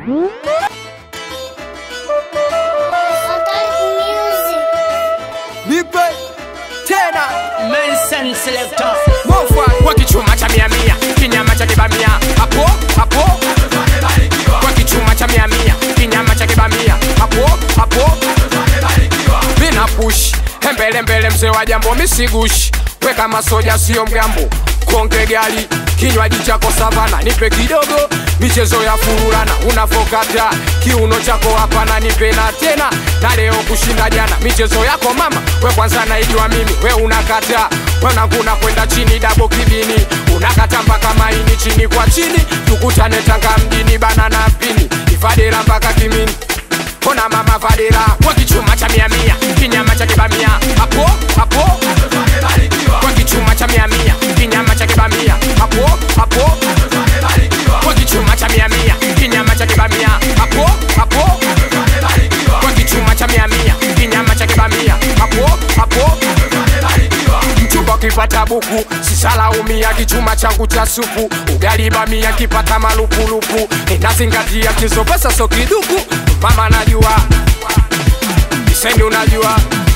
Nipe tena Mensen selector Mofa kwa kichuma cha mia mia kinyama cha kibamia hapo hapo kwa kichuma cha mia mia kinyama cha kibamia hapo hapo mina push mbele mbele mzee wa jambo misigushi weka masoja sio mgambo konge gali kinywaji chako savana nipe kidogo michezo ya furulana unavokata kiuno chako hapana nipe na tena na leo kushinda jana michezo yako mama we kwanza naijua mimi we unakata wananguna kwenda chini dabo kibini unakata mpaka maini chini kwa chini tukutane tanga mjini bana na pini ifadera mpaka kimini Kona mama vadera kwa kichuma cha mia mia kinyama cha kibamia hapo hapo kwa kichuma cha mia mia kinyama cha kibamia hapo hapo kwa kichuma cha mia mia kinyama cha kibamia hapo hapo kwa kichuma cha mia mia kinyama cha kibamia hapo hapo mchumba ukipata buku sisalaumia kichuma changu cha supu ugali bamia kipata malupulupu ninazingatia kizo pesa so kiduku mama najua isendi unajua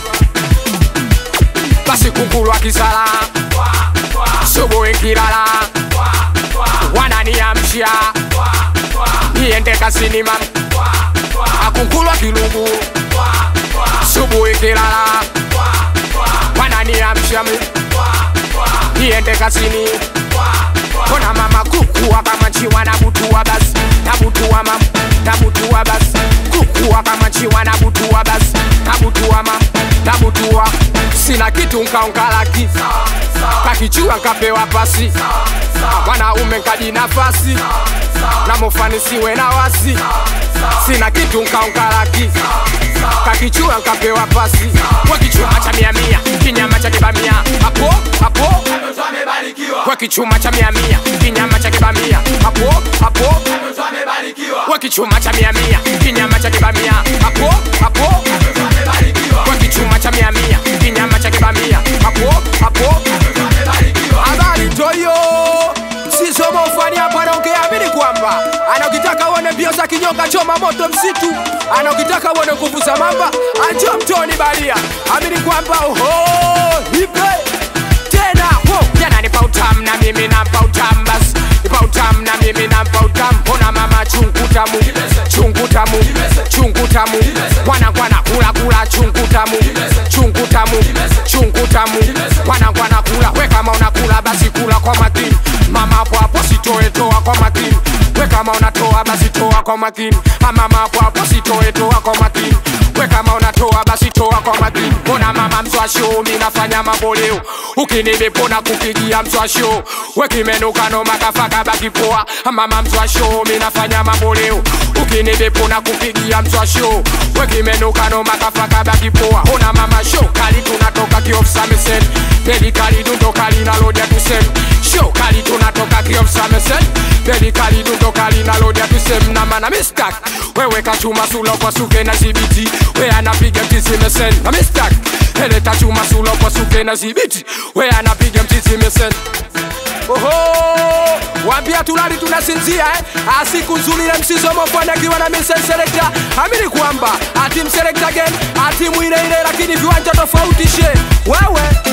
basi kukulwa kisala subuhi nkilala wananiamsha niende kazini mama akunkulwa kilugu subuhi nkilala wananiamsha mi niende kazini kona mama kukuwa kama chiwa na butua basi nabutua mam nabutua basi kukuwa kama chiwa na butua basi nabutua mam nabutua sina kitu nkaonkalaki kakichua nkapewa pasi mwanaume nkaji nafasi namofanisiwe na wasi sina kitu nkaonkalaki kakichua nkapewa pasi kwa kichuma cha mia mia kinyama cha kibamia hapo hapo kwa kichuma cha mia mia kinyama cha kibamia hapo hapo kwa kichuma cha mia mia kinyama cha kibamia hapo hapo kwa kichuma cha mia mia kinyama cha kibamia hapo hapo Habari toyo Sisomo ufani hapa anaongea amini kwamba Anaukitaka uone mbio za kinyonga choma moto msitu Anaukitaka uone nguvu za mamba Anjo mtoni balia Amini kwamba oho Nipe Tena ho jana nipa utamu na mimi nampa utamu basi nipa utamu na mimi nampa utamu mbona mama chungu tamu chungu tamu chungu tamu kwana kwana kula kula chungu tamu chungu tamu chungu tamu kwana kwana kula we kama unakula basi kula kwa makini mama hapo hapo sitoe toa kwa makini we kama unatoa basi toa kwa makini mama hapo hapo sitoe toa kwa makini we kama unatoa basi toa kwa makini mbona mama mswasho mi nafanya mambo leo ukinilipona kupigia mswasho we kimenukano makafaka baki poa mama mswasho mi nafanya mambo leo ukinilipona kupigia mswasho we kimenukano makafaka baki poa ona mama show kali tunatoka kiofsamesen peli kali dundo kali na lodia tusem show kali tunatoka kiofsamesen peli kali dundo kali na lodia tusem na mana mistak wewe kachuma sulo kwa suke na zibiti we anapiga mtizimesen na mistak eleta chuma sulo kwa suke na zibiti we anapiga mtizimesen Oho Wambia tulali tunasinzia eh Asiku nzuri na msisomo fanya kiwa na misen selector Amini kwamba Ati mselekta game Ati mwile ile lakini viwanja tofauti she Wewe